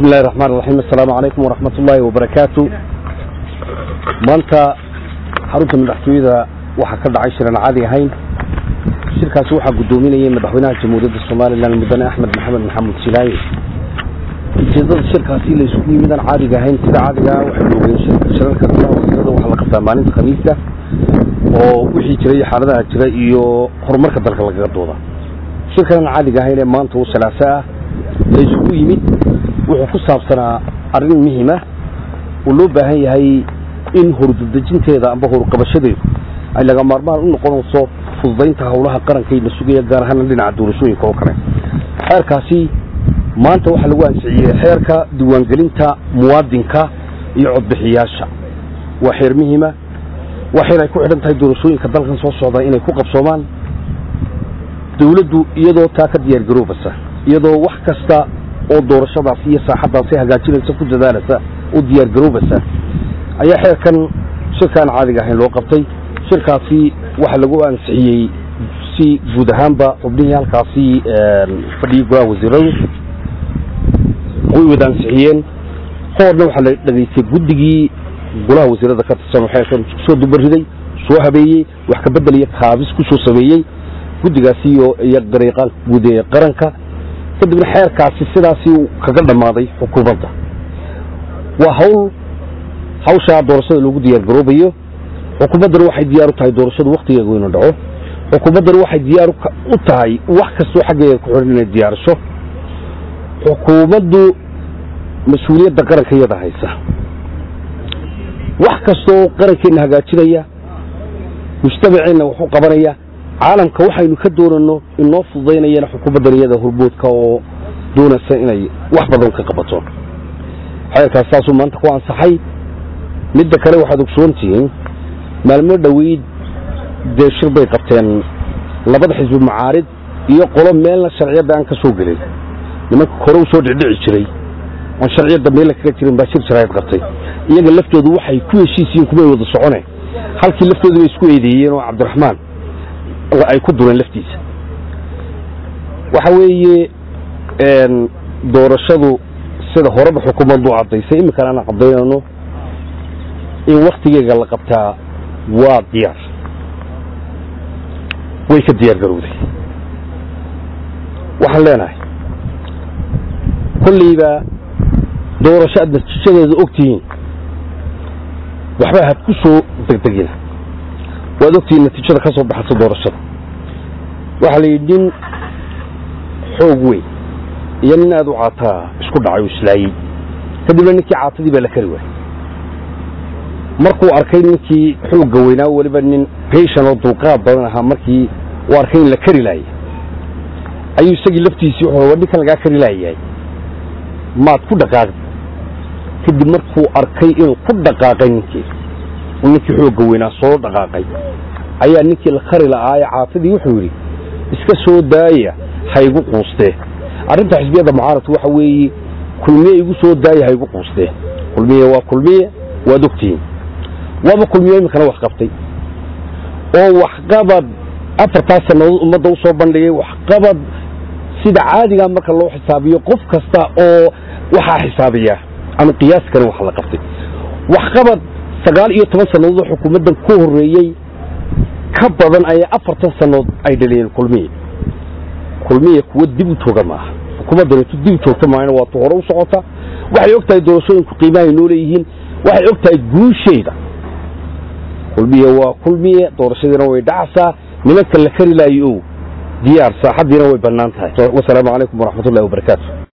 bismi illahi raxmaan raxiim assalaamu calaykum waraxmat ullaahi wabarakaatu maanta xarunta madaxtooyada waxaa ka dhacay shiran caadi ahayn shirkaasi waxaa guddoominayay madaxweynaha jamhuuriyadda somalilan mudane axmed maxamed maxamuud silaaye ujeedada shirkaasi la isugu yimidaan caadiga ahayn sida caadigaa waxay oogeen shirarka golaha wasiirada waxaa la qabtaa maalinta khamiista oo wixii jira iyo xaaladaha jira iyo horumarka dalka lagaga dooda shirkan caadiga ahayn ee maanta uu salaaso ah la isugu yimid wuxuu ku saabsanaa arrin muhima uu loo baahan yahay in horududejinteeda amba horqabashadeedu ay laga maarmaan u noqonayso fududaynta howlaha qarankayna sugaya gaar ahaana dhinaca doorashooyinka oo kale xeerkaasi maanta waxaa lagu ansixiyey xeerka diiwaangelinta muwaadinka iyo codbixiyaasha waa xeer muhima waa xeer ay ku xidhan tahay doorashooyinka dalkan soo socda inay ku qabsoomaan dawladdu iyadoo taa ka diyaargaroobaysa iyadoo wax kasta oo doorashadaasi iyo saaxaddaasi hagaajinaysa ku dadaalasa oo diyaargaroobaysa ayaa xeerkan shirkaan caadiga ahayn loo qabtay shirkaasi waxaa lagu ansixiyey si guud ahaanba xubnihii halkaasi fadhiyey golaha wasiiradu way wada ansixiyeen hoorna waxaa la dhegaystay guddigii golaha wasiirada ka tirsan xeerkan soo dubariday soo habeeyey wax ka bedel iyo kaabis ku soo sameeyey guddigaasi iyo dariiqaanka guud ee qaranka kadibna xeerkaasi sidaasi kaga dhammaaday xukuumadda waa hawl hawshaa doorashada loogu diyaargaroobayo xukuumaddana waxay diyaar u tahay doorashadu wakhtigeegu inuu dhaco xukuumaddana waxay diyaar u tahay wax kastoo xaggeega ku xidhan inay diyaarasho xukuumaddu mas-uuliyadda qaranka iyada haysa wax kastooo qarankeenna hagaajinaya mujtamaceenna wax u qabanaya caalamka waxaynu ka doonano inoo fududaynayana xukuumaddan iyada horboodka oo doonaysa inay wax badan ka qabato xeerkaas saasuu maanta ku ansaxay midda kale waxaad ogsoontihiin maalmo dhoweyd dee shir bay qabteen labada xisbi macaarid iyo qolo meelna sharciyadda aan ka soo gelin nimanka kore u soo dhicdhici jiray oon sharciyadda meella kaga jirin baa shir jaraayad qabtay iyaga laftoodu waxay ku heshiisiyiin kumay wada socone halkii laftoodu bay isku eedeeyeen oo cabdiraxmaan ay ku dureen laftiisa waxa weeye doorashadu sida horeba xukuumaddu caddaysay iminkana aan caddaynayno in wakhtigeega la qabtaa waa diyaar way ka diyaar garowday waxaan leenahay kollayba doorasho aad natiijadeeda og tihiin waxba had ku soo degdegina waad ogtihiin natiijada ka soo baxaysa doorashada waxaa la yidhi nin xoog weyn iyo nin aad u caataa isku dhacay oo islaayey kadibna ninkii caatadii baa la kari waayey markuu arkay ninkii xoogga weynaa weliba nin beshan oo dulqaad badan ahaa markii uu arkay in la kari laayay ayuu isagii laftiisii wuxuu war ninkan lagaa kari laayahay maad ku dhaqaaqdi kadib markuu arkay inuu ku dhaqaaqay ninkii ninkii xoogga weynaa soo dhaqaaqay ayaa ninkii la kari la'aaye caatadii wuxuu yidhi iska soo daaya haygu quustee arrinta xisbiyadda mucaaradku waxa weeye kulmiye igu soo daaya haygu quustee kulmiye waa kulmiye waad ogtihiin waaba kulmiye iminkana wax qabtay oo waxqabad afartaas sannadood ummadda u soo bandhigay waxqabad sida caadigaa marka loo xisaabiyo qof kasta oo waxaa xisaabiyaa ama qiyaaskana wax la qabtay waxqabad sagaal iyo toban sannadood oo xukuumaddan ku horreeyey ka badan ayaa afartan sannadood ay dhaliyeen kulmiye kulmiye kuwa dib u jooga maaha xukuumaddaneetu dib u joogta maahana waa tu hore u socota waxay og tahay doorashooyinku qiimahay noo leeyihiin waxay og tahay guusheeda kulmiye waa kulmiye doorashadiina way dhacsaa nimanka la kari laayo ow diyaar saaxaddiina way bannaan tahay wasalaamu calaykum waraxmatullahi wabarakaatu